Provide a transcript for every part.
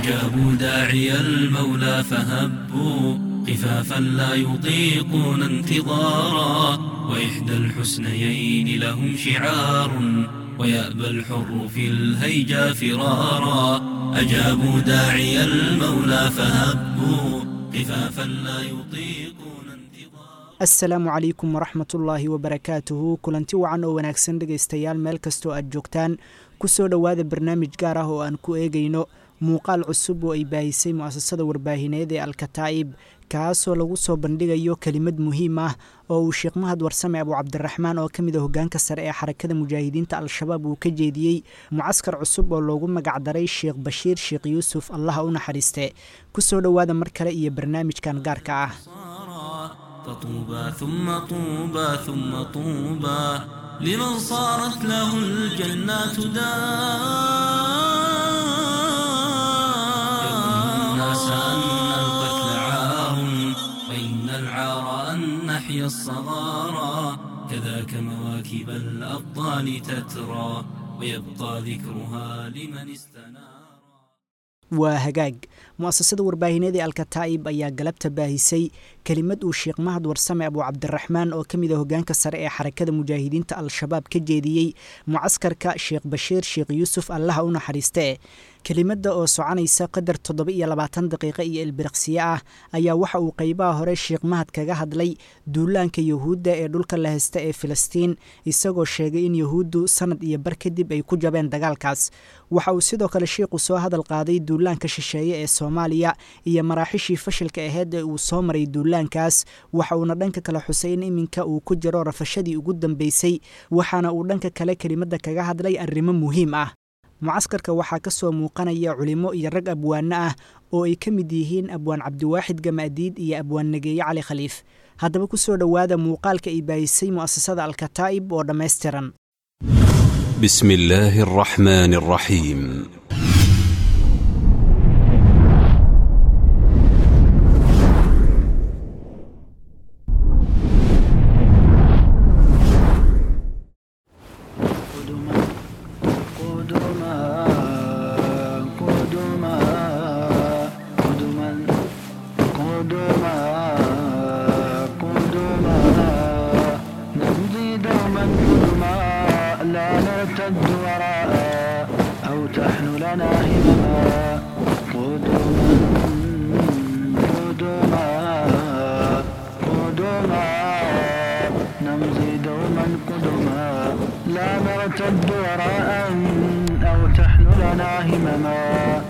أجابوا داعي المولى فهبوا خفافا لا يطيقون انتظارا وإحدى الحسنيين لهم شعار ويأبى الحر في الهيجا فرارا أجابوا داعي المولى فهبوا خفافا لا يطيقون انتظارا asalaamu calaykum waraxmatullaahi wabarakaatuhu kulanti wacan oo wanaagsan dhegaystayaal meel kastoo aad joogtaan ku soo dhowaada barnaamij gaar ah oo aan ku eegayno muuqaal cusub oo ay baahisay mu'asasada warbaahineed ee alkataa'ib kaasoo lagu soo bandhigayo kelimad muhiim ah oo uu sheekh mahad warsame abu cabdiraxmaan oo ka mid a hoggaanka sare ee xarakada mujaahidiinta al-shabaab uu ka jeediyey mucaskar cusub oo loogu magacdaray sheekh bashiir sheekh yuusuf allaha u naxariiste ku soo dhowaada mar kale iyo barnaamijkan gaarka ah فطوبى ثم طوبى ثم طوبى لمن صارت له الجنات دار الناس أن القتل عار وإن العار أن نحيا الصغارى كذاك مواكب الأبطال تترى ويبقى ذكرها لمن استنار waa hagaag mu'asasada warbaahineed ee alkataa'ib ayaa galabta baahisay kelimad uu sheekh mahad warsame abu cabdiraxmaan oo ka mid a hoggaanka sare ee xarakada mujaahidiinta al-shabaab ka jeediyey mucaskarka sheekh bashiir sheekh yuusuf allaha u naxariiste kelimadda oo soconaysa qadar toddoba iyo labaatan daqiiqo iyo ilbiriqsiye ah ayaa waxa uu qeybaha hore sheekh mahad kaga hadlay duulaanka yuhuudda ee dhulka la haysta ee filistiin isagoo sheegay in yuhuuddu sanad iyo bar kadib ay ku jabeen dagaalkaas waxa uu sidoo kale sheikhu soo hadal qaaday duulaanka shisheeye ee soomaaliya iyo maraaxishii fashilka aheyd ee uu soo maray duulaankaas waxa uuna dhanka kale xusay in iminka uu ku jiro rafashadii ugu dambeysay waxaana uu dhanka kale kelimadda kaga hadlay arrimo muhiim ah mucaskarka waxaa ka soo muuqanaya culimo iyo rag abwaano ah oo ay ka mid yihiin abwaan cabdiwaaxid gamaadiid iyo abwaan nageeye cali khaliif haddaba ku soo dhowaada muuqaalka ay baahisay mu'asasada alkataa'ib oo dhammaystiran بسم الله الرحمن الرحيم قدما قدما قدما قدما قدما قدما نمضي دوما قدما لا نرتد وراء أو تحن لنا همما قدما قدما قدما نمضي دوما قدما لا نرتد وراء أو تحن لنا همما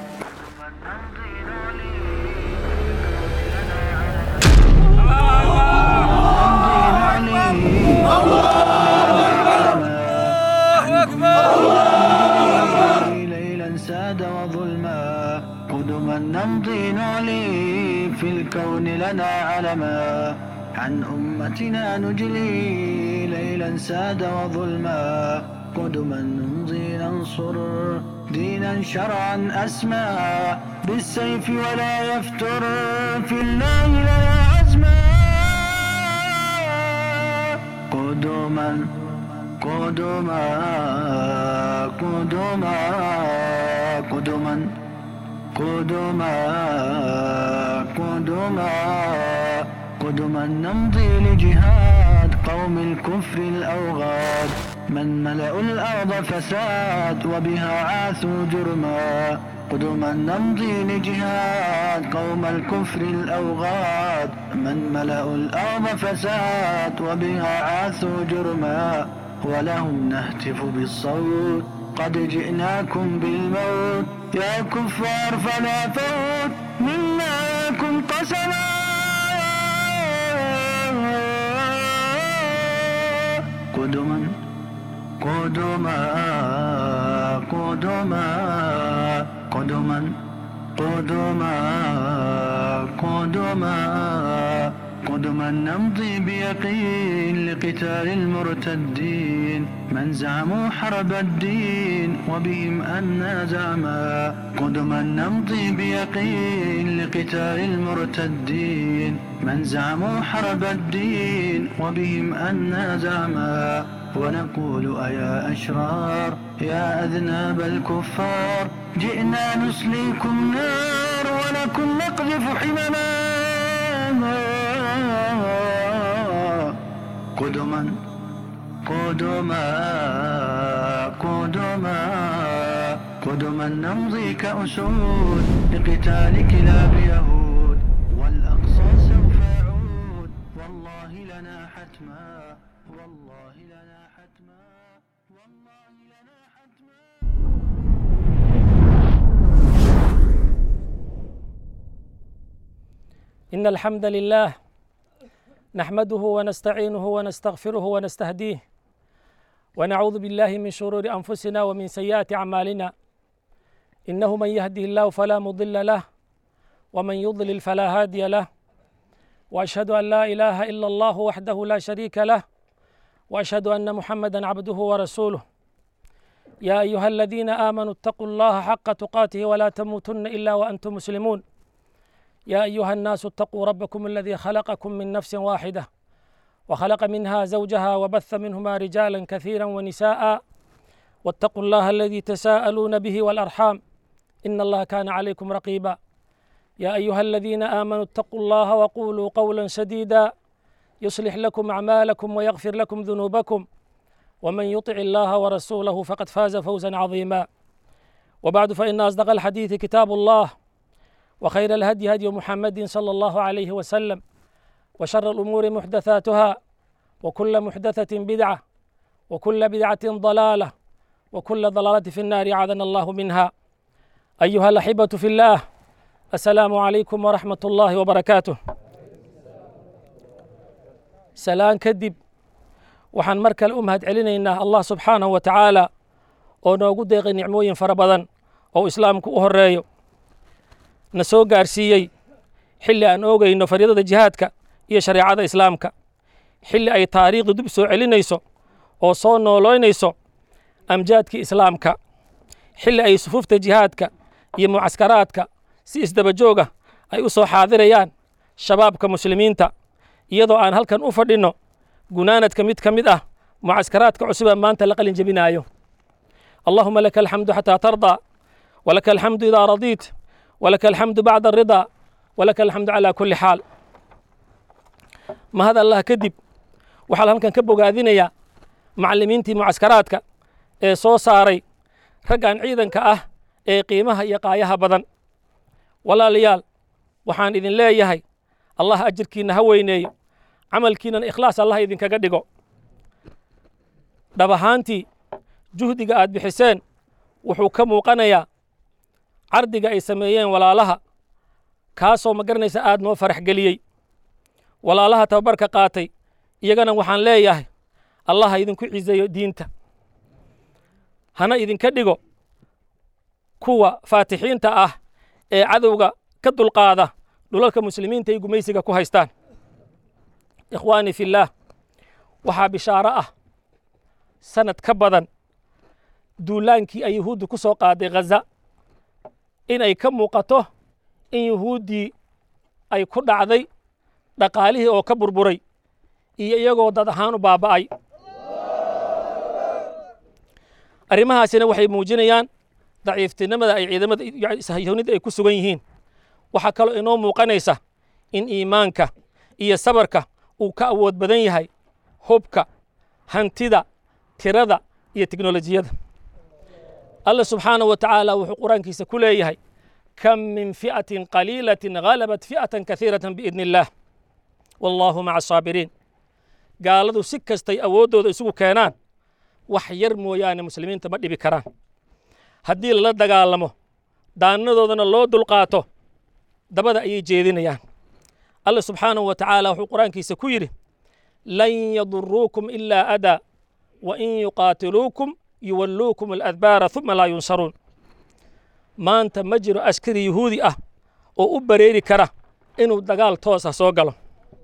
ليلا ساد وظلما قدما نمضي نعلي في الكون لنا علما عن أمتنا نجلي ليلا ساد وظلما قدما نمضي ننصر دينا شرعا أسمى بالسيف ولا يفتر في الله لنا عزما قدما قدما قدما قدما قدما قدما قدما نمضي لجهاد قوم الكفر الأوغاد من ملأوا الأرض فساد وبها عاثوا جرما قدما نمضي لجهاد قوم الكفر الأوغاد من ملأوا الأرض فساد وبها عاثوا جرما ولهم نهتف بالصوت قد جئناكم بالموت يا كفار فلا فوت منا لكم قسما قدما قدما قدما قدما قدما قدما قدما نمضي بيقين لقتال المرتدين من زعموا حرب الدين وبهم أنا زعما قدما نمضي بيقين لقتال المرتدين من زعموا حرب الدين وبهم أنا زعما ونقول أيا أشرار يا أذناب الكفار جئنا نسليكم نار ولكم نقذف حمما قدما قدما قدما قدما نمضي كأسود لقتال كلاب يهود والأقصى سوف يعود والله لنا حتما والله لنا حتما والله لنا حتما إن الحمد لله نحمده ونستعينه ونستغفره ونستهديه ونعوذ بالله من شرور أنفسنا ومن سيئات أعمالنا إنه من يهده الله فلا مضل له ومن يضلل فلا هادي له وأشهد أن لا إله إلا الله وحده لا شريك له وأشهد أن محمدا عبده ورسوله يا أيها الذين آمنوا اتقوا الله حق تقاته ولا تموتن إلا وأنتم مسلمون يا أيها الناس اتقوا ربكم الذي خلقكم من نفس واحدة وخلق منها زوجها وبث منهما رجالا كثيرا ونساء واتقوا الله الذي تساءلون به والأرحام إن الله كان عليكم رقيبا يا أيها الذين آمنوا اتقوا الله وقولوا قولا سديدا يصلح لكم أعمالكم ويغفر لكم ذنوبكم ومن يطع الله ورسوله فقد فاز فوزا عظيما وبعد فإن أصدق الحديث كتاب الله وخير الهدي هدي محمد صلى الله عليه وسلم وشر الأمور محدثاتها وكل محدثة بدعة وكل بدعة ضلالة وكل ضلالة في النار عاذنا الله منها أيها الأحبة في الله السلام عليكم ورحمة الله وبركاته سلام كدب waxaan mar kale u mahad celinaynaa allah subxaanahu wa tacaala oo noogu deeqay nicmooyin fara badan oo islaamku u horeeyo na soo gaarsiiyey xilli aan oogayno fariidada jihaadka iyo shareecada islaamka xilli ay taariikhdu dib soo celinayso oo soo nooloynayso amjaadkii islaamka xilli ay sufuufta jihaadka iyo mucaskaraadka si isdabajooga ay u soo xaadirayaan shabaabka muslimiinta iyadoo aan halkan u fadhinno gunaanadka mid ka mid ah mucaskaraadka cusuba maanta la qalin jebinaayo allahuma laka alxamdu xataa tardaa walaka alxamdu idaa radiit walaka alxamdu bacda aridaa walaka alxamdu calaa kulli xaal mahad allah kadib waxaa halkan ka bogaadinayaa macallimiintii mucaskaraadka ee soo saaray raggan ciidanka ah ee qiimaha iyo qaayaha badan walaalayaal waxaan idin leeyahay allah ajirkiinna ha weyneeyo camalkiinan ikhlaas allah idinkaga dhigo dhab ahaantii juhdiga aad bixiseen wuxuu ka muuqanayaa cardiga ay sameeyeen walaalaha kaasoo ma garanaysa aad noo farax geliyey walaalaha tababarka qaatay iyagana waxaan leeyahay allah ha idinku ciseeyo diinta hana idinka dhigo kuwa faatixiinta ah ee cadowga ka dulqaada dhulalka muslimiinta ay gumaysiga ku haystaan ikhwaanii fillaah waxaa bishaaro ah sanad ka badan duulaankii ay yuhuuddu ku soo qaaday khaza in ay ka muuqato in yuhuuddii ay ku dhacday dhaqaalihii oo ka burburay iyo iyagoo dad ahaan u baaba'ay arrimahaasina waxay muujinayaan daciiftinimada ay ciidamada yahuunida ay ku sugan yihiin waxaa kaloo inoo muuqanaysa in iimaanka iyo sabarka uu ka awood badan yahay hubka hantida tirada iyo teknolojiyada allah subxaanahu wa tacaala wuxuu qur-aankiisa ku leeyahay kam min fi'atin qaliilatin ghalabat fi'atan kahiiratan biidni illaah wallaahu maca asaabiriin gaaladu si kastay awooddooda isugu keenaan wax yar mooyaane muslimiinta ma dhibi karaan haddii lala dagaalamo daanadoodana loo dulqaato dabada ayay jeedinayaan allah subxaanahu wa tacaala wuxuu qur-aankiisa ku yidhi lan yaduruukum ilaa adaa wa in yuqaatiluukum yuwalluukum aladbaara uma laa yunsaruun maanta ma jiro askari yuhuudi ah oo u bareeri kara inuu dagaal toos ah soo galo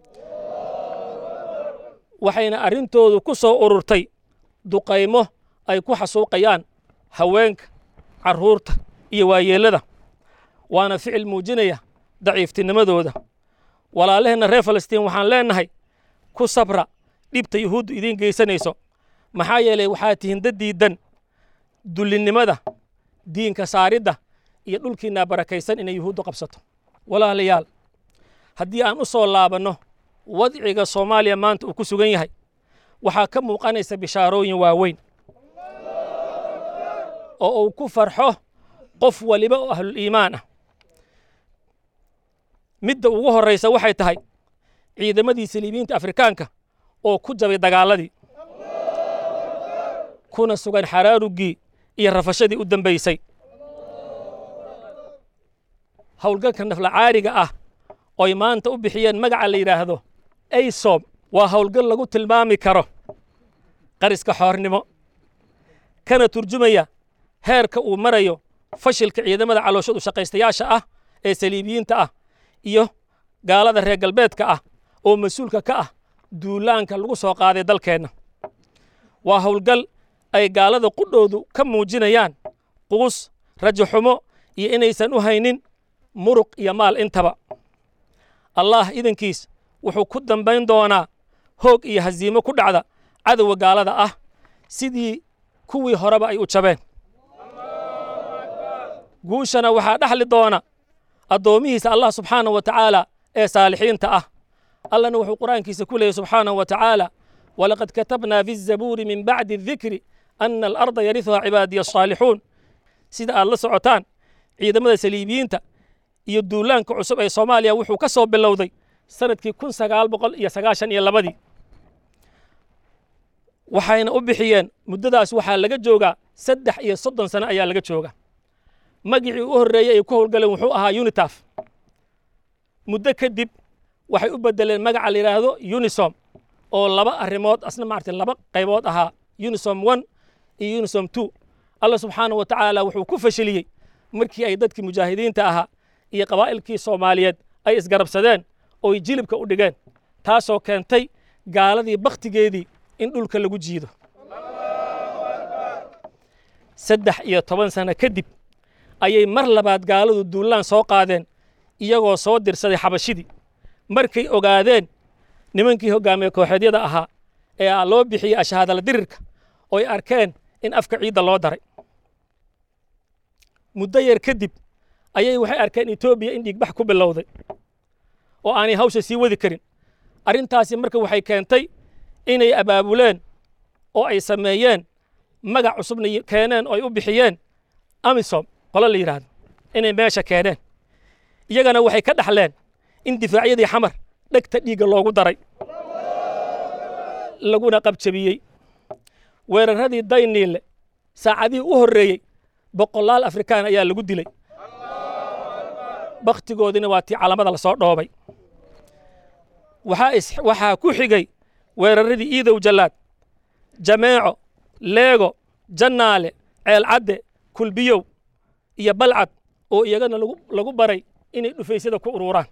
waxayna arrintoodu ku soo ururtay duqaymo ay ku xasuuqayaan haweenka carruurta iyo waayeellada waana ficil muujinaya daciiftinimadooda walaalaheenna reer falastiin waxaan leennahay ku sabra dhibta yuhuuddu idiin geysanayso maxaa yeelay waxaa tihiin dad diiddan dullinnimada diinka saaridda iyo dhulkiinaa barakaysan inay yuhuuddu qabsato walaalayaal haddii aan u soo laabanno wadciga soomaaliya maanta uu ku sugan yahay waxaa ka muuqanaysa bishaarooyin waaweyn oo uu ku farxo qof waliba oo ahluliimaan ah midda ugu horraysa waxay tahay ciidamadii saliibiyiinta afrikaanka oo ku jabay dagaaladii kuna sugan xaraarugii iyo rafashadii u dambaysay howlgalka naflacaariga ah oy maanta u bixiyeen magaca la yidhaahdo aysom waa howlgal lagu tilmaami karo qariska xoornimo kana turjumaya heerka uu marayo fashilka ciidamada calooshadu shaqaystayaasha ah ee saliibiyiinta ah iyo gaalada reer galbeedka ah oo mas-uulka ka ah duulaanka lagu soo qaaday dalkeenna waa howlgal ay gaalada qudhoodu ka muujinayaan quus rajaxumo iyo inaysan u haynin muruq iyo maal intaba allah idankiis wuxuu ku dambayn doonaa hoog iyo hasiimo ku dhacda cadowga gaalada ah sidii kuwii horeba ay u jabeen guushana waxaa dhexli doona addoommihiisa allah subxaana wa tacaala ee saalixiinta ah allana wuxuu qur'aankiisa ku leeyay subxaanahu wa tacaala walaqad katabnaa fi zabuuri min bacdi adikri ana alarda yarihuha cibaadiya asaalixuun sida aad la socotaan ciidamada saliibiyiinta iyo duulaanka cusub ee soomaaliya wuxuu ka soo bilowday sanadkii kun sagaal boqol iyo sagaashan iyo labadii waxayna u bixiyeen muddadaas waxaa laga joogaa saddex iyo soddon sano ayaa laga jooga magicii u horreeyey ay ku howlgaleen wuxuu ahaa unitaf muddo kadib waxay u beddeleen magaca la yidhaahdo unisom oo laba arrimood asna maarata laba qaybood ahaa unisom one iyo unisom two allah subxaanahu wa tacaala wuxuu ku fashiliyey markii ay dadkii mujaahidiinta ahaa iyo qabaa'ilkii soomaaliyeed ay isgarabsadeen ooy jilibka u dhigeen taasoo keentay gaaladii bakhtigeedii in dhulka lagu jiido saddex iyo toban sano kadib ayay mar labaad gaaladu duulaan soo qaadeen iyagoo soo dirsaday xabashidii markay ogaadeen nimankii hoggaamiye kooxeedyada ahaa ee loo bixiyey ashahaadala dirirka ooy arkeen in afka ciidda loo daray muddo yar kadib ayay waxay arkeen etoobiya in dhiigbax ku bilowday oo aanay hawsha sii wadi karin arrintaasi marka waxay keentay inay abaabuleen oo ay sameeyeen magac cusubna keeneen oo ay u bixiyeen amisom qolo la yidhaahdo inay meesha keeneen iyagana waxay ka dhaxleen in difaacyadii xamar dhegta dhiigga loogu daray laguna qabjabiyey weeraradii dayniille saacadihii u horreeyey boqolaal afrikaan ayaa lagu dilay bakhtigoodina waa tii calamada la soo dhoobay waxaa ku xigay weeraradii iidow jallaad jameeco leego jannaale ceelcadde kulbiyow iyo balcad oo iyagana lagu baray inay dhufaysyada ku ururaan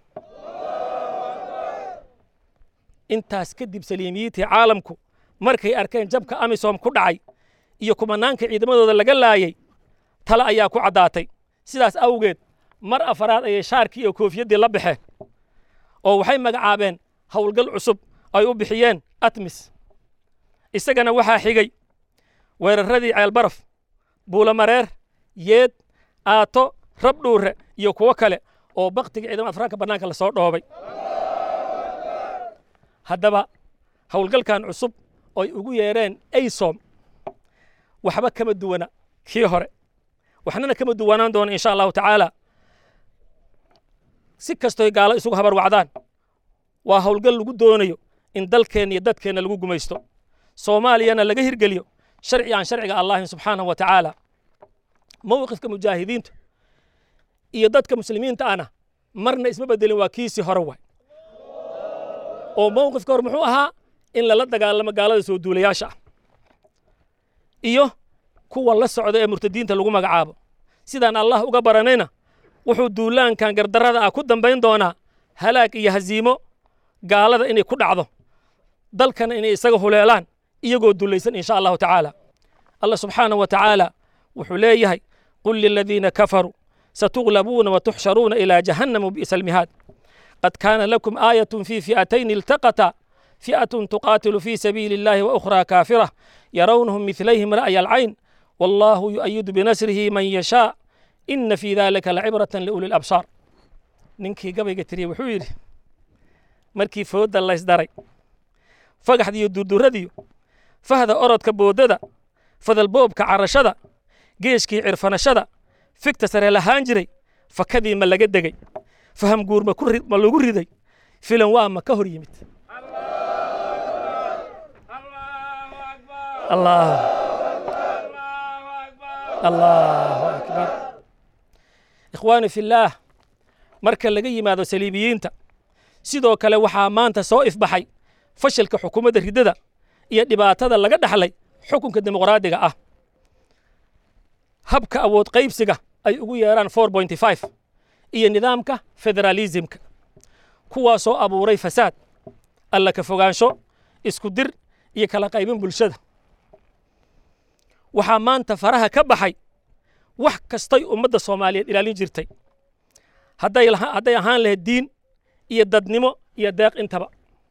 intaas kadib saliimiyiintii caalamku markay arkeen jabka amisom ku dhacay iyo kumanaanka ciidamadooda laga laayay tale ayaa ku caddaatay sidaas awgeed mar afaraad ayay shaarkii iyo koofiyaddii la baxeen oo waxay magacaabeen howlgal cusub ay u bixiyeen atmis isagana waxaa xigay weeraradii ceelbaraf buulamareer yeed aato rabdhuure iyo kuwo kale oo bakhtiga ciidamada afraanka bannaanka la soo dhoobay haddaba howlgalkan cusub ooy ugu yeereen aysom waxba kama duwana kii hore waxnana kama duwanaan doona insha allahu tacaala si kastoy gaalo isugu habar wacdaan waa howlgal lagu doonayo in dalkeenna iyo dadkeenna lagu gumaysto soomaaliyana laga hirgeliyo sharci aan sharciga allahin subxaanahu wa tacaala mowqifka mujaahidiinta iyo dadka muslimiinta ana marna isma bedelin waa kiisii hore waay oo mowqifka hore muxuu ahaa in lala dagaalamo gaalada soo duulayaasha ah iyo kuwa la socda ee murtadiinta lagu magacaabo sidaan allah uga baranayna wuxuu duulaankan gardarrada ah ku dambayn doonaa halaag iyo hasiimo gaalada inay ku dhacdo dalkana inay isaga huleelaan iyagoo dulaysan insha allahu tacaala allah subxaanahu wa tacaala wuxuu leeyahay qul liladiina kafaruu satuglabuuna watuxsharuuna ilaa jahannama bi'sa almihaad qad kaana lakum aayatun fii fi'atayn iltaqata fi'atun tuqaatilu fii sabiili illahi wa ukhraa kaafira yarawnahum midlayhim ra'ya alcayn wallaahu yu'ayidu binasrihi man yashaa ina fii dalika lacibratan liuli labsaar ninkii gabayga tiriye wuxuu yidhi markii foodda laysdaray fagaxdiiyo durduradiyo fahda orodka boodada fadalboobka carashada geeshkii cirfanashada figta sare lahaan jiray fakadii ma laga degay faham guur ma ku ri- ma lagu riday filan waa ma ka hor yimid allah allahu akbar ikhwaani fillaah marka laga yimaado saliibiyiinta sidoo kale waxaa maanta soo ifbaxay fashilka xukuumadda riddada iyo dhibaatada laga dhaxlay xukunka dimuqraadiga ah habka awood qaybsiga ay ugu yeeraan iyo nidaamka federaalisimka kuwaasoo abuuray fasaad alla ka fogaansho isku dir iyo kala qaybin bulshada waxaa maanta faraha ka baxay wax kastay ummadda soomaaliyeed ilaalin jirtay hadday laha- hadday ahaan lahayd diin iyo dadnimo iyo deeq intaba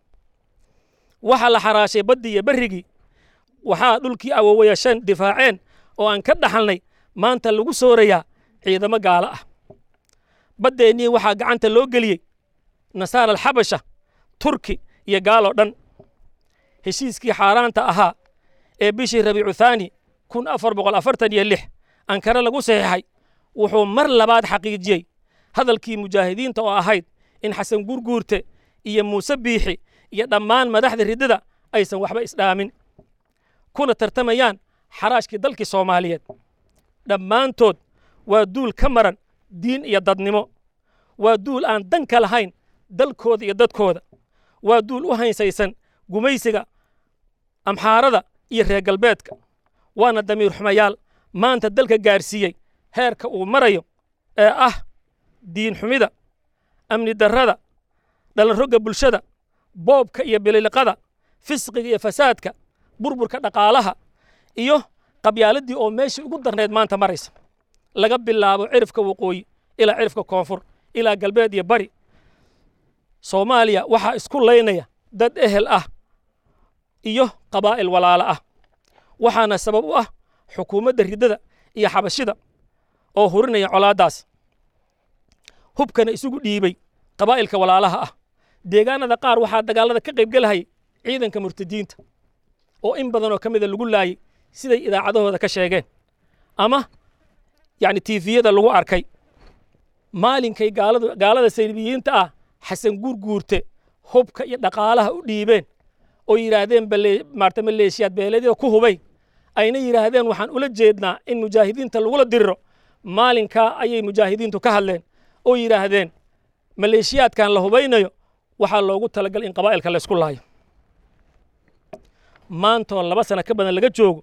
waxaa la xaraashay baddii iyo berrigii waxaa dhulkii awoowayasheen difaaceen oo aan ka dhaxalnay maanta lagu soorayaa ciidamo gaalo ah baddeennii waxaa gacanta loo geliyey nasaara alxabasha turki iyo gaaloo dhan heshiiskii xaaraanta ahaa ee bishii rabiicu thaani kun afar boqol afartan iyo lix ankare lagu saxiixay wuxuu mar labaad xaqiijiyey hadalkii mujaahidiinta oo ahayd in xasan gurguurte iyo muuse biixi iyo dhammaan madaxda riddada aysan waxba isdhaamin kuna tartamayaan xaraashkii dalkii soomaaliyeed dhammaantood waa duul ka maran diin iyo dadnimo waa duul aan dan ka lahayn dalkooda iyo dadkooda waa duul u haysaysan gumaysiga amxaarada iyo reer galbeedka waana damiir xumayaal maanta dalka gaarsiiyey heerka uu marayo ee ah diin xumida amni darrada dhalanrogga bulshada boobka iyo bililiqada fisqiga iyo fasaadka burburka dhaqaalaha iyo qabyaaladii oo meeshii ugu darneed maanta maraysa laga bilaabo cirifka waqooyi ilaa cirifka koonfur ilaa galbeed iyo bari soomaaliya waxaa isku laynaya dad ehel ah iyo qabaa'il walaalo ah waxaana sabab u ah xukuumadda riddada iyo xabashida oo hurinaya colaaddaas hubkana isugu dhiibay qabaa'ilka walaalaha ah deegaanada qaar waxaa dagaallada ka qaybgelahayay ciidanka murtadiinta oo in badanoo ka mida lagu laayay siday idaacadahooda ka sheegeen ama yacni tiifiyada lagu arkay maalinkay gaaladu gaalada saylibiyiinta ah xasan guurguurte hubka iyo dhaqaalaha u dhiibeen oo yidhaahdeen bale maarta maleeshiyaad beeleedyada ku hubay ayna yidhaahdeen waxaan ula jeednaa in mujaahidiinta lagula diriro maalinkaa ayay mujaahidiintu ka hadleen oo yidhaahdeen maleeshiyaadkan la hubaynayo waxaa loogu talagal in qabaa'ilka la isku laayo maantoo laba sano ka badan laga joogo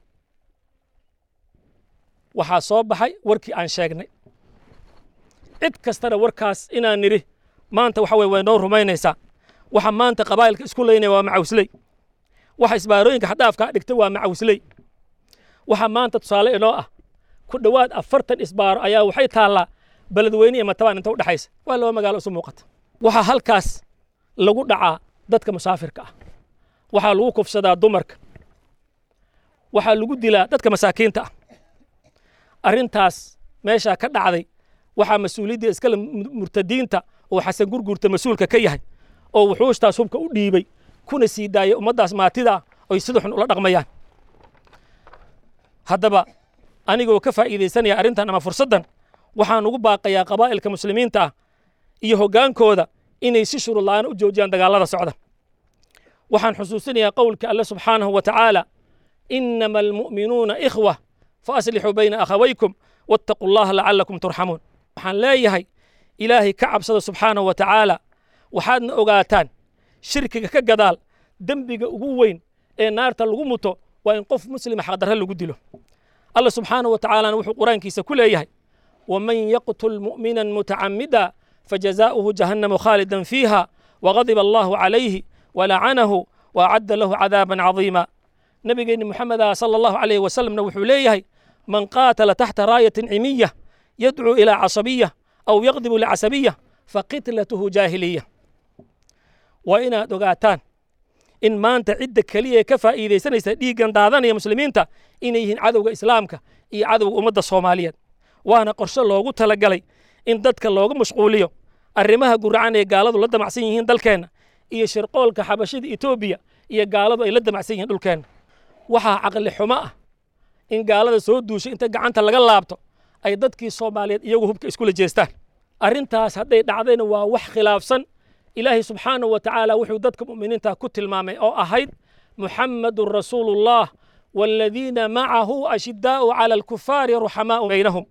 waxaa soo baxay warkii aan sheegnay cid kastana warkaas inaan nidhi maanta waxa weye way noo rumaynaysaa waxa maanta qabaa'ilka isku laynaya waa macawsley waxa isbaarooyinka xadhaafkaa dhigtay waa macawsley waxa maanta tusaale inoo ah ku dhowaad afartan isbaaro ayaa waxay taallaa beledweyne iyo matabaan inta u dhexaysa waa laba magaalo isu muuqata waxaa halkaas lagu dhacaa dadka musaafirka ah waxaa lagu kufsadaa dumarka waxaa lagu dilaa dadka masaakiinta ah arrintaas meeshaa ka dhacday waxaa mas-uuliyadda iskale murtadiinta oo xasan gurguurta mas-uulka ka yahay oo wuxuushtaas hubka u dhiibay kuna sii daayay ummaddaas maatida ah oy sida xun ula dhaqmayaan haddaba anigoo ka faa'iidaysanaya arrintan ama fursaddan waxaan ugu baaqayaa qabaa'ilka muslimiinta ah iyo hoggaankooda inay si shuruud la'aan u joojiyaan dagaallada socda waxaan xusuusinayaa qowlka alle subxaanahu wa tacaala inama almu'minuuna ikhwa fa aslixuu bayna akhawaykum wattaquu allaha lacalakum turxamuun waxaan leeyahay ilaahay ka cabsada subxaanahu wa tacaala waxaadna ogaataan shirkiga ka gadaal dembiga ugu weyn ee naarta lagu muto waa in qof muslima xaqdarre lagu dilo alla subxaanahu wa tacaalana wuxuu qur-aankiisa ku leeyahay waman yaqtul mu'minan mutacamida fajazaa'uhu jahannamu khaalidan fiiha wagadiba allahu calayhi walacanahu waacadda lahu cadaaban cadiima nabigeenni moxameda sala allahu calayhi wasalamna wuxuu leeyahay man qaatala taxta raayatin cimiya yadcuu ilaa casabiya aw yaqdibu licasabiya faqitlatuhu jaahiliya waa inaad ogaataan in maanta cidda keliya ee ka faa'iidaysanaysa dhiiggan daadanaya muslimiinta inay yihiin cadowga islaamka iyo cadowga ummadda soomaaliyeed waana qorshe loogu talagalay in dadka looga mashquuliyo arrimaha guracan ee gaaladu la damacsan yihiin dalkeenna iyo shirqoolka xabashida etoobiya iyo gaaladu ay la damacsan yihiin dhulkeenna waxaa caqli xumo ah in gaalada soo duushay inta gacanta laga laabto ay dadkii soomaaliyeed iyagu hubka iskula jeestaan arrintaas hadday dhacdayna waa wax khilaafsan ilaahay subxaanahu wa tacaala wuxuu dadka mu'miniinta ku tilmaamay oo ahayd muxammadun rasuulullah waaladiina macahu ashidaa'u cala alkufaari ruxamaa'u baynahum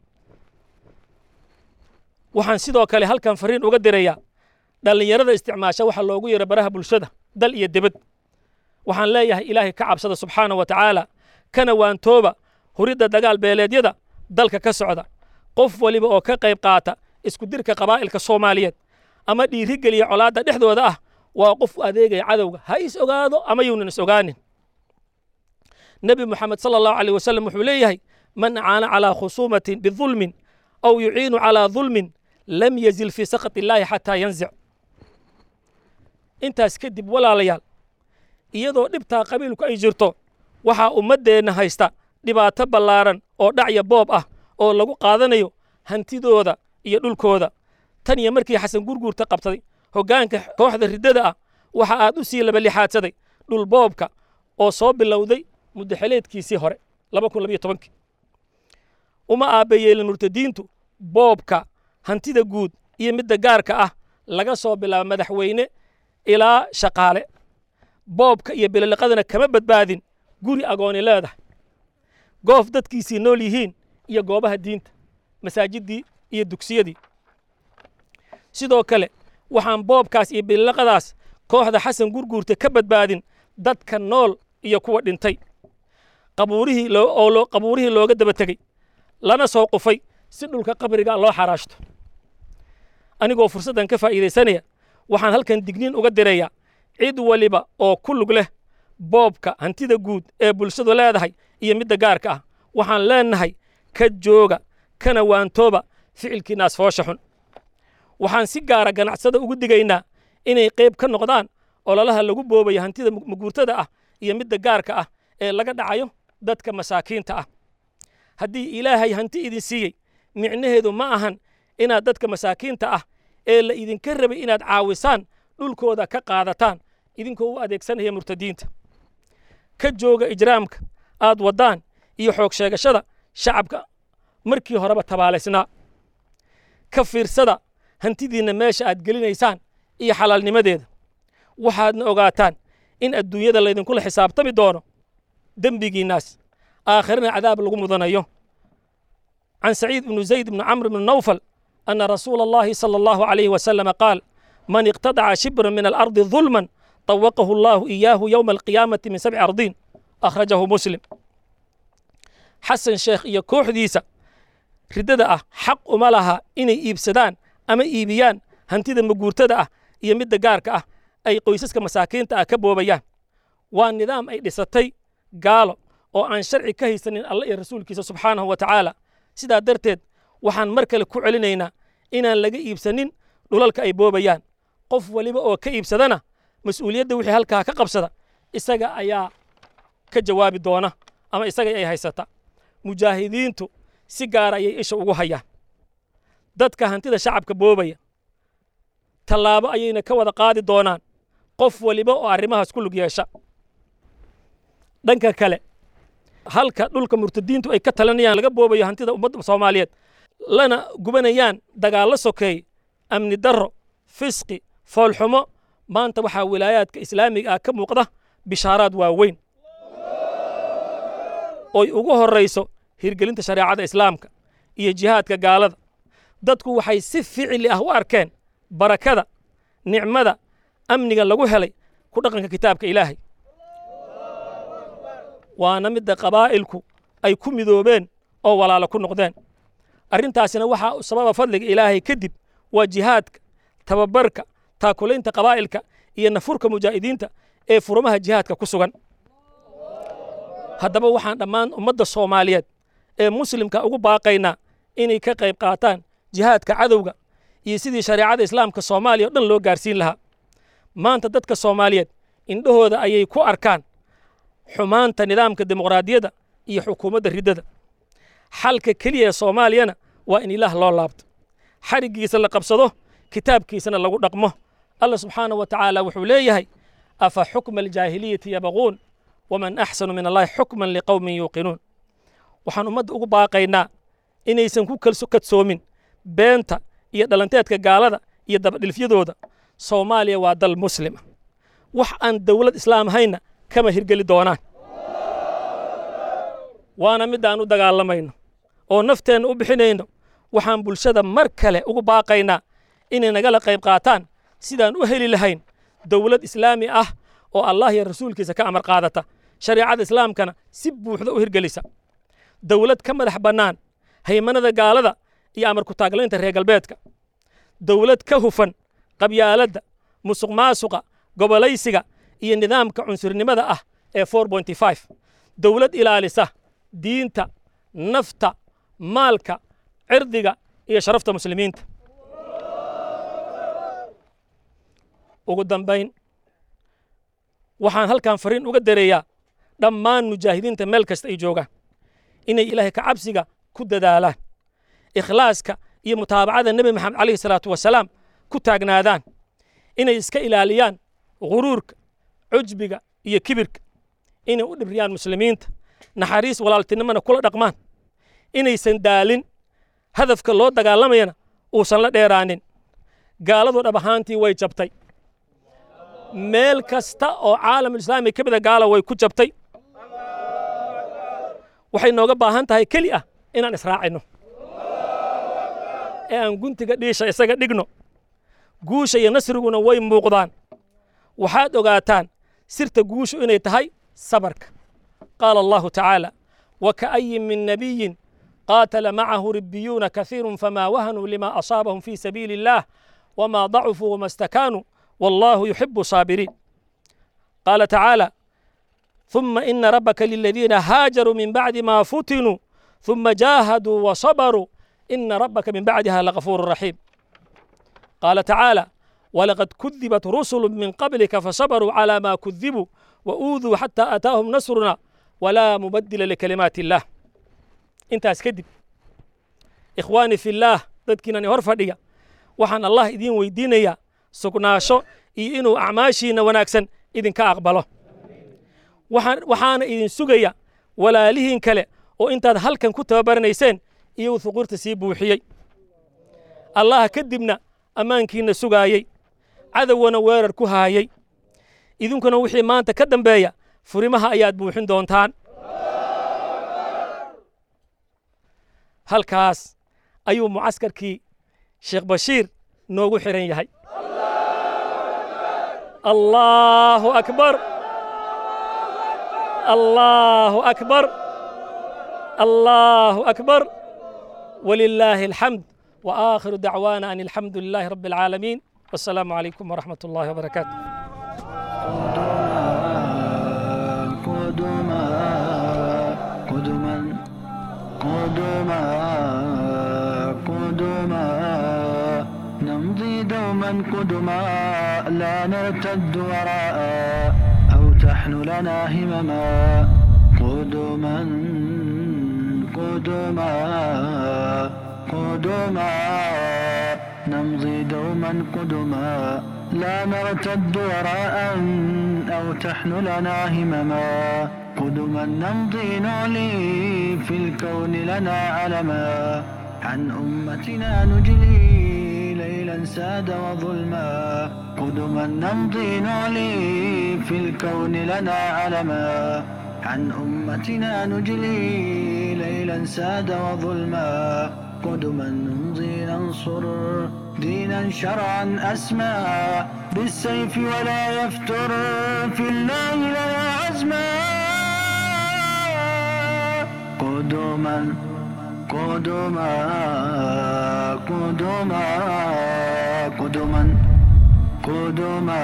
waxaan sidoo kale halkan fariin uga dirayaa dhallinyarada isticmaasha waxa loogu yeero baraha bulshada dal iyo debad waxaan leeyahay ilaahay ka cabsada subxaana wa tacaala kana waantooba huridda dagaal beeleedyada dalka ka socda qof waliba oo ka qayb qaata isku dirka qabaa'ilka soomaaliyeed ama dhiirigeliya colaadda dhexdooda ah waa qof u adeegaya cadowga ha is ogaado ama yuunan is ogaanin nebi moxamed sala allahu aleyh wasalam wuxuu leeyahay man acaana calaa khusuumatin bidulmin aw yuciinu calaa dulmin lam yazil fii sakhat illaahi xataa yanzic intaas kadib walaalayaal iyadoo dhibtaa qabiilku ay jirto waxaa ummaddeenna haysta dhibaato ballaaran oo dhacya boob ah oo lagu qaadanayo hantidooda iyo dhulkooda tan iyo markii xasan gurguurta qabsaday hoggaanka kooxda riddada ah waxa aad u sii labalixaadsaday dhul boobka oo soo bilowday muddaxeleedkiisii hore uma aabbayeelin murtadiintu boobka hantida guud iyo midda gaarka ah laga soo bilaabo madaxweyne ilaa shaqaale boobka iyo bililiqadana kama badbaadin guri agooni leedahay goof dadkiisii nool yihiin iyo goobaha diinta masaajiddii iyo dugsiyadii sidoo kale waxaan boobkaas iyo bililiqadaas kooxda xasan gurguurta ka badbaadin dadka nool iyo kuwa dhintay qabuurihii oo qabuurihii looga daba tegey lana soo qufay si dhulka qabriga loo xaraashto anigoo fursaddan ka faa'iidaysanaya waxaan halkan digniin uga dirayaa cid waliba oo ku lug leh boobka hantida guud ee bulshadu leedahay iyo midda gaarka ah waxaan leenahay ka jooga kana waantooba ficilkiinaas foosha xun waxaan si gaara ganacsada ugu digaynaa inay qayb ka noqdaan ololaha lagu boobayo hantida maguurtada ah iyo midda gaarka ah ee laga dhacayo dadka masaakiinta ah haddii ilaahay hanti idin siiyey micnaheedu ma ahan inaad dadka masaakiinta ah ee la idinka rabay inaad caawisaan dhulkooda ka qaadataan idinkoo u adeegsanaya murtadiinta ka jooga ijraamka aad waddaan iyo xoog sheegashada shacabka markii horeba tabaalaysnaa ka fiirsada hantidiinna meesha aad gelinaysaan iyo xalaalnimadeeda waxaadna ogaataan in adduunyada laydinkula xisaabtami doono dembigiinnaas aakhirana cadaab lagu mudanayo can saciid ibnu zayd ibnu camr ibnu nawfal ana rasuula allahi sala allahu calayhi wasalama qaal man iqtadaca shibran min alardi dulman طوقه الله إياه يوم القيامة من سبع أرضين أخرجه مسلم حسن شيخ iyo kooxdiisa ridada ah xaq uma laha inay iibsadaan ama iibiyaan hantida maguurtada ah iyo midda gaarka ah ay qoysaska masaakiinta ah ka boobayaan waa nidaam ay dhisatay gaalo oo aan sharci ka haysanin alla iyo rasuulkiisa subxaanahu wa tacaala sidaa darteed waxaan mar kale ku celinaynaa inaan laga iibsanin dhulalka ay boobayaan qof waliba oo ka iibsadana mas-uuliyadda wixii halkaa ka qabsada isaga ayaa ka jawaabi doona ama isaga ay haysata mujaahidiintu si gaara ayay isha ugu hayaan dadka hantida shacabka boobaya tallaabo ayayna ka wada qaadi doonaan qof waliba oo arrimahaas ku lug yeesha dhanka kale halka dhulka murtadiintu ay ka talinayaan laga boobayo hantida ummadda soomaaliyeed lana gubanayaan dagaallo sokeey amni darro fisqi foolxumo maanta waxaa wilaayaadka islaamiga ah ka muuqda bishaaraad waaweyn oy ugu horrayso hirgelinta shareecada islaamka iyo jihaadka gaalada dadku waxay si ficili ah u arkeen barakada nicmada amniga lagu helay ku dhaqanka kitaabka ilaahay waana midda qabaa'ilku ay ku midoobeen oo walaalo ku noqdeen arrintaasina waxaa sababa fadliga ilaahay kadib waa jihaadka tababarka taakulaynta qabaa'ilka iyo nafurka mujaahidiinta ee furumaha jihaadka ku sugan haddaba waxaan dhammaan ummadda soomaaliyeed ee muslimka ugu baaqaynaa inay ka qayb qaataan jihaadka cadowga iyo sidii shareecada islaamka soomaaliya o dhan loo gaarsiin lahaa maanta dadka soomaaliyeed indhahooda ayay ku arkaan xumaanta nidaamka dimuqraadiyadda iyo xukuumadda riddada xalka keliya ee soomaaliyana waa in ilaah loo laabto xariggiisa la qabsado kitaabkiisana lagu dhaqmo allah subxaana wa tacaala wuxuu leeyahay afa xukma aljaahiliyati yabaquun waman axsanu min allahi xukman liqowmin yuuqinuun waxaan ummadda ugu baaqaynaa inaysan ku kalso kadsoomin beenta iyo dhalanteedka gaalada iyo dabadhilfyadooda soomaaliya waa dal muslima wax aan dowlad islaam hayna kama hirgeli doonaan waana midaan u dagaalamayno oo nafteenna u bixinayno waxaan bulshada mar kale ugu baaqaynaa inay nagala qayb qaataan sidaan u heli lahayn dowlad islaami ah oo allah iyo rasuulkiisa ka amar qaadata shareecada islaamkana si buuxda u hirgelisa dowlad ka madax bannaan haymanada gaalada iyo amar ku-taaglaynta reer galbeedka dowlad ka hufan qabyaaladda musuq maasuqa gobolaysiga iyo nidaamka cunsurnimada ah ee dowlad ilaalisa diinta nafta maalka cirdiga iyo sharafta muslimiinta ugu dambayn waxaan halkan fariin uga dareeyaa dhammaan mujaahidiinta meel kasta ay joogaan inay ilaahay ka cabsiga ku dadaalaan ikhlaaska iyo mutaabacada nebi maxamed calayhi salaatu wasalaam ku taagnaadaan inay iska ilaaliyaan guruurka cujbiga iyo kibirka inay u dhibriyaan muslimiinta naxariis walaaltinimona kula dhaqmaan inaysan daalin hadafka loo dagaalamayana uusan la dheeraanin gaaladu dhab ahaantii way jabtay meel kasta oo caalamulislaami ka mida gaala way ku jabtay waxay nooga baahan tahay keli ah inaan israacino ee aan guntiga dhiisha isaga dhigno guusha iyo nasriguna way muuqdaan waxaad ogaataan sirta guushu inay tahay sabarka qaala allahu tacaala waka'ayin min nabiyin qaatala macahu ribiyuuna kasiiru famaa wahanuu lima asaabahum fi sabiili illaah wama dacufuu wama stakaanuu والله يحب الصابرين قال تعالى ثم إن ربك للذين هاجروا من بعد ما فتنوا ثم جاهدوا وصبروا إن ربك من بعدها لغفور رحيم قال تعالى ولقد كذبت رسل من قبلك فصبروا على ما كذبوا وأوذوا حتى أتاهم نصرنا ولا مبدل لكلمات الله انت اسكدب إخواني في الله ضدكنا هرفديا وحن الله إذين ويدينيا sugnaasho iyo inuu acmaashiinna wanaagsan idinka aqbalo waxaana idin sugaya walaalihiin kale oo intaad halkan ku tababaranayseen iyagoo huquurta sii buuxiyey allah kadibna ammaankiinna sugaayey cadowwana weerar ku haayey idinkuna wixii maanta ka dambeeya furimaha ayaad buuxin doontaan halkaas ayuu mucaskarkii sheekh bashiir noogu xiran yahay الله أكبر الله أكبر الله أكبر ولله الحمد وآخر دعوانا أن الحمد لله رب العالمين والسلام عليكم ورحمة الله وبركاته قدما قدما قدما قدما نمضي دوما قدما لا نرتد وراء أو تحن لنا همما قدما قدما قدما نمضي دوما قدما لا نرتد وراء أو تحن لنا همما قدما نمضي نعلي في الكون لنا علما عن أمتنا نجلي ليلا ساد وظلما قدما نمضي نعلي في الكون لنا علما عن أمتنا نجلي ليلا ساد وظلما قدما نمضي ننصر دينا شرعا أسمى بالسيف ولا يفتر في الله لنا عزما قدما قدما قدما قدما قدما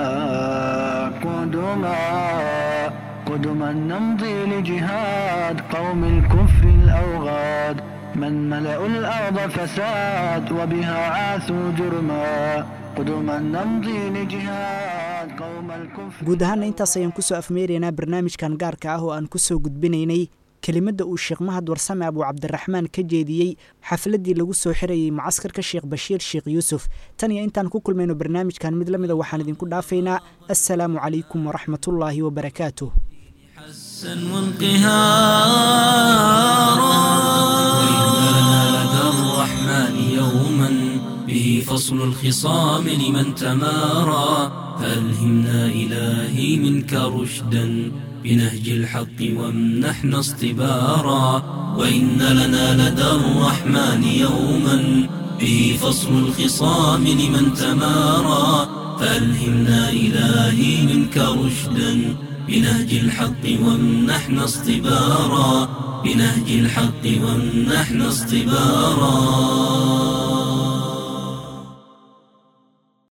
قدما قدما نمضي لجهاد قوم الكفر الأوغاد من ملأوا الأرض فساد وبها عاثوا جرما قدما نمضي لجهاد قوم الكفر guud ahaana intaas ayaan kusoo afmeeraynaa barnaamijkan gaarka ah oo aan kusoo gudbinaynay kelimadda uu sheekh mahad warsame abuu cabdiraxmaan ka jeediyey xafladdii lagu soo xirayey mucaskarka sheekh bashiir sheekh yuusuf tan iyo intaan ku kulmayno barnaamijkan mid la mida waxaan idinku dhaafaynaa assalaamu calaykum waraxmatullaahi wabarakaatuh حسا وانقهارا وإنا لدى الرحمن يوما به فصل الخصام لمن تمارى فألهمنا إلهي منك رشدا بنهج الحق وامنحنا اصطبارا وإن لنا لدى الرحمن يوما به فصل الخصام لمن تمارى فألهمنا إلهي منك رشدا بنهج الحق وامنحنا اصطبارا بنهج الحق وامنحنا اصطبارا